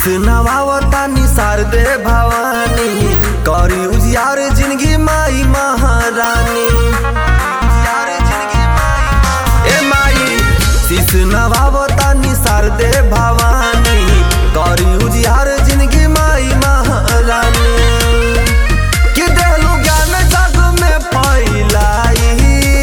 शीस नवावता निसार दे भवानी करी उजियार जिंदगी माई महारानी उजियार जिंदगी माई महारानी। ए माई शीस नवावता निसार दे भवानी करी उजियार जिंदगी माई महारानी कि देलू ज्ञान जग में फैलाई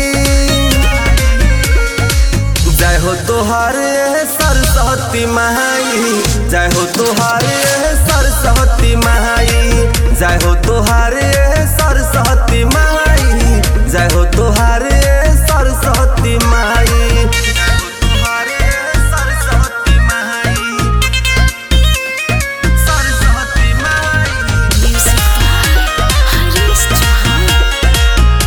जय हो तोहारे सरस्वती माई जय हो तोहारे सरस्वती माई जय हो तोहारे सरस्वती माई जय हो तोहारे सरस्वती माई जय हो तोहारे सरस्वती माई सरस्वती माई Music by Haris Chauhan.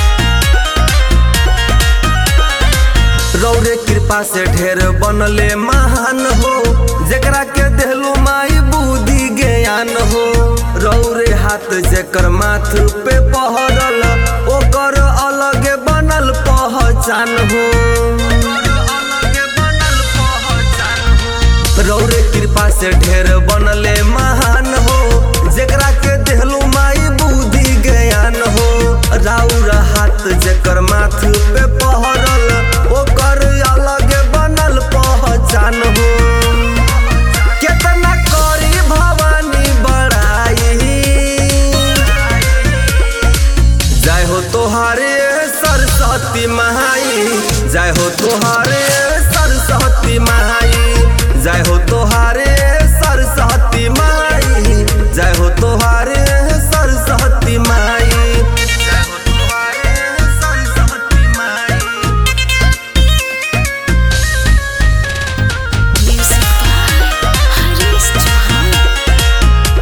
रौरे कृपा से ढेर बनले महान हो जेकरा के देहलू माई बुद्धि ज्ञान हो रौरे हाथ जेकर माथ पे पहरल ओकर अलग बनल पहचान हो रौरे कृपा से ढेर बनले महान हो जेकरा के देहलू माई बुद्धि ज्ञान हो राउर हाथ जेकर माथ पे पहरल ओकर अलग बनल पहचान हो केतना करी भवानी बड़ाई जय हो तोहारे सरस्वती माई जय हो तोहारे सरस्वती माई जय हो तोहारे सरस्वती माई जय हो तोहारे सरस्वती माई जय हो तोहारे सरस्वती माई Music by Haris Chauhan.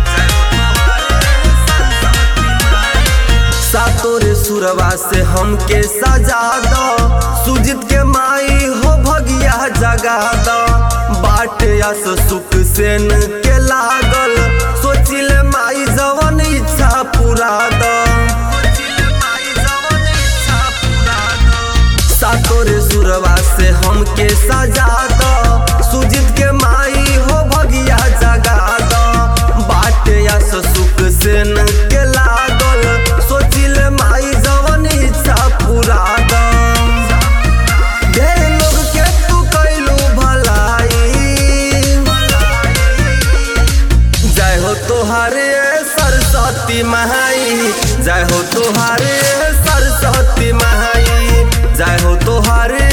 सातोरे सुरवा से हमके सजा दो सुजित के माई हो भगिया जगा दो बाटे अस सुख सेन के लागल सोचिले माई जवन इच्छा पूरा दो सातोरे सुरवा से हमके सजा दो सुजित के माई हो भगिया जगा दो बाटे अस सुख सेन के लागल सोचिले माई जवन इच्छा पूरा दो ढेर लोग के तू कैलू भलाई जय हो तोहारे सरस्वती माई जय हो तोहारे सरस्वती माई जय हो तोहारे